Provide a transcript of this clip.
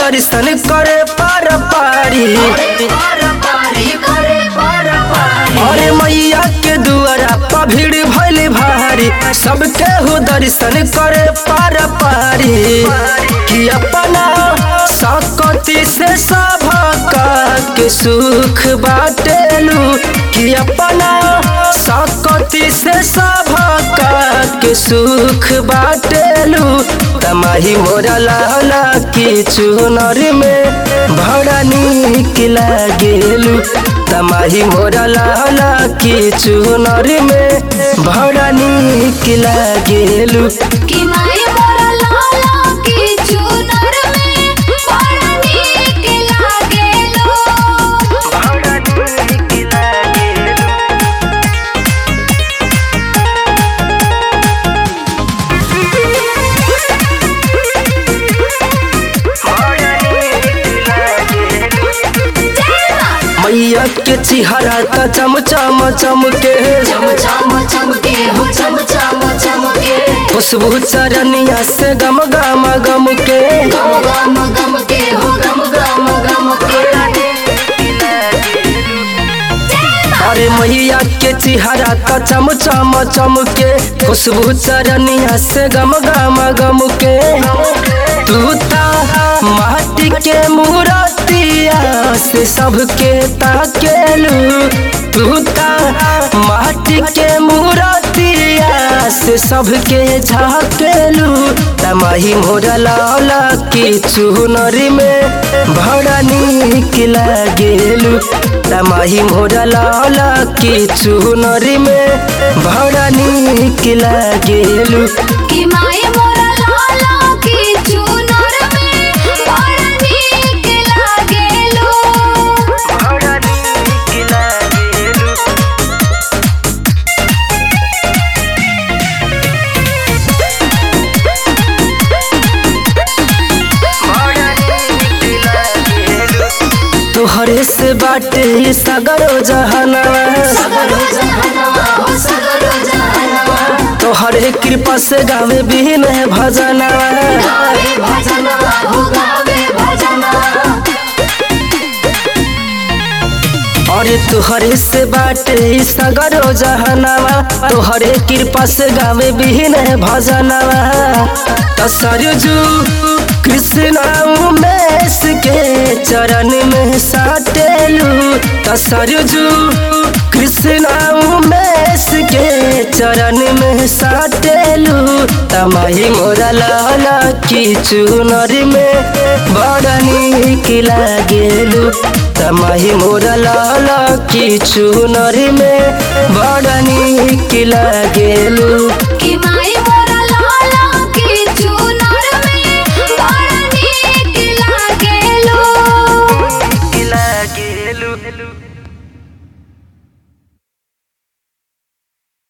दर्शन करे पार पारी अरे मैया के दुआरा पर भीड़ भइल भारी सबके हो दर्शन करे पार पारी कि अपना सकती से सबका के सुख बाटेलू कि अपना सकती से सबका के सुख बाटेलू तमाही मोरा लाला की चुनर में बड़ा नीक लागेलू तमाही मोरा लाला की चुनर में बड़ा नीक लागेलू कि माय मोरा लाला की चुनर में बड़ा नीक लागेलो जय मां मैया के चिहरा त चमचम चमके चम चम चमके हो चम चम चमके खुशबू चरनिया से गम गम गम के गम गम गम के हो गम गम गम के अरे मैया के चिहरा त चमचम चमके खुशबू चरनिया से गम गम गम के तू ता माटी के मूर्तिया से सबके ताकेलू तू ता माटी के मूर्तिया से सबके झाकेलू तमाही मोरा लाला की चुनरी में बड़ा नीक लागेलू तमाही मोरा लाला की चुनरी में बड़ा नीक लागेलू कि माय मोरा लाला की चुनर में बड़ा नीक लागेलो बड़ा नीक लागेलू तोहरे से बाटे ई सगरो जहनवा सगरो जहनवा हो सगरो जहनवा तोहरे कृपा से गावे बिन भजनवा गावे भजनवा हो गावे भजनवा अरे तोहरे से बाटे ई सगरो जहनवा तोहरे कृपा से गावे बिन भजनवा तो सरजू कृष्ण उमेश के चरण में साटेलू तो सरजू कृष्ण उमेश के चरण में साटेलू तमाही मोरा लाला की चुनर में बड़ा नीक लागेलू तमाही मोरा लाला की चुनर में बड़ा नीक लागेलू